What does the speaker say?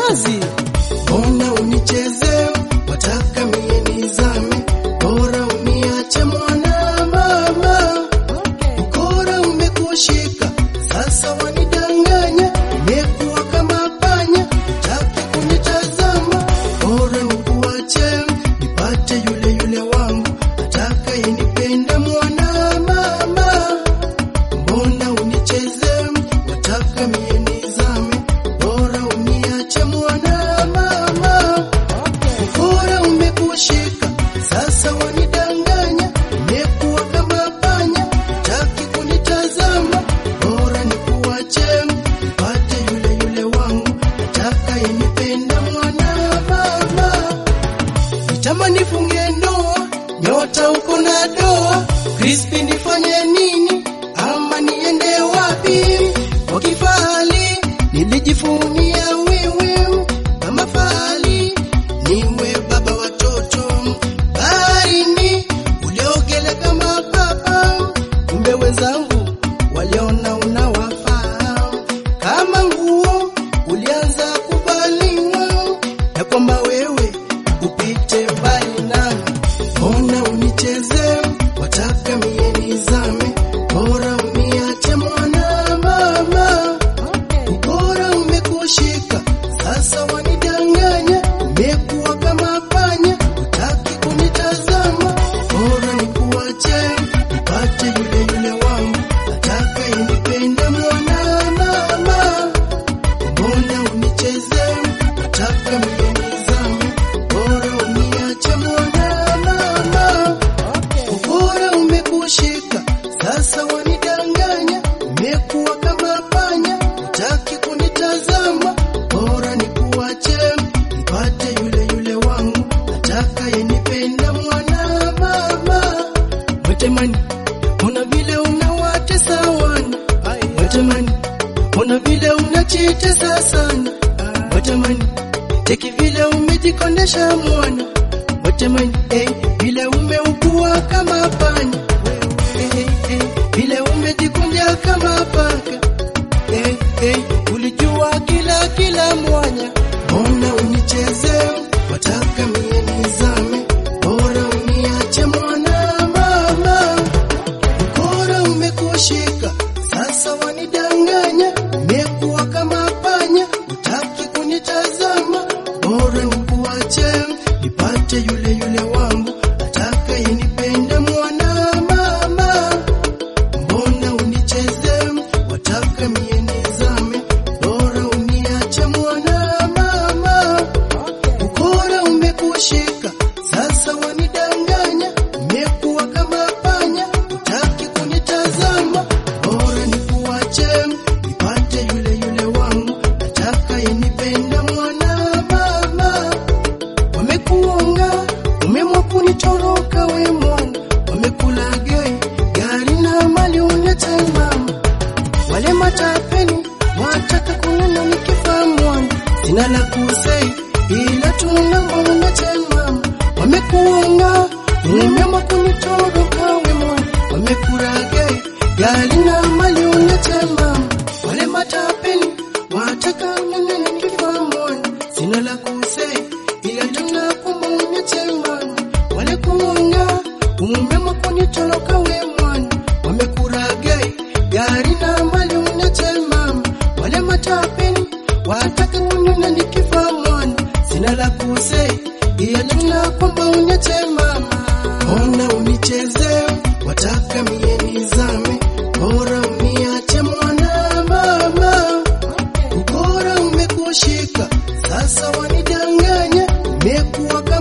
kazi. Mbona unicheze, wataka mie nizame, bora uniache mwana mama. Ukora umekushika, sasa wanidanganya, umekuwa kama panya, utaki kunitazama, bora nikuache, nipate yule yule wangu, atakayenipenda mwana mama. Mbona unicheze, wataka mie nizame, bora uniache mwana mama. Ukora umekushika, sasa wanidanganya, umekuwa kama panya, taki kunitazama, bora nikuache, nipate yule yule wangu, atakayenipenda mwana mama. Nitamani nifunge ndoa, nyota uko na doa, Crispy nifanye nini ama niende wapi? Kwa kifahari nilijifunia wewe kama fahari, niwe baba watoto baharini, uliogele kama papa, kumbe wenzangu waliona unawafaa kama nguo, ulianza kubaliwa ya kwamba wewe upite mbali nami, mbona unicheze, wataka mie nizame, bora uniache mwana mama, bora umekushika, sasa wanidanganya, umekuwa kama panya, utaki kunitazama, bora nikuache, nipate yule yule wangu, atakayenipenda mwana mama mbona unicheze, wataka mie nizame, bora uniache mwana mama. Bora umekushika, sasa wanidanganya, umekuwa kama panya, utaki kunitazama, bora nikuache, nipate yule yule wangu, atakayenipenda mwana mama. Mwetemani, ona vile unawatesa wana, mwetemani Ona vile unachitesa sana Watamani Teki vile umejikondesha mwana Watamani eh, vile umeugua kama panya eh, eh, eh, vile umejikunja kama paka eh, eh, ulijua kila kila mwanya Mbona unicheze wataka mie nizame Bora uniache mwana mama Ukora umekushika, sasa wanidanganya, umekuwa kama panya, utaki kunitazama, bora nikuache, nipate yule yule wangu, atakayenipenda mwana mama. Mbona unicheze, wataka mie nizame, bora uniache mwana mama. Ukora umekushika, sasa wanidanganya, umekuwa kama panya, utaki kunitazama, bora nikuache, nipate yule yule wangu, atakayenipenda mwana mama. Wamekuonga, umemwa kunitoroka we mwana, wamekulagai gari na mali ulete mama wale matapeni wataka kunena nikifa mwana, sina la kusei ila tunambona mama, wamekuonga umema kunitoroka we mwana, wamekuragai gari na mali ulete mama, wale matapeni wataka kunena nikifa mwana, sina la kusei ila tunakumbona mama, wale kuonga umema kunitoroka we mwana, wamekuragai gari na mali unete mama, wale matapeni wataka kunena nikifa mwana, sina la kusei ila tunakwamba unete mama. Ona unicheze, wataka mie nizame, bora uniache mwana mama. Ukora umekushika, sasa wanidanganya, umekuwa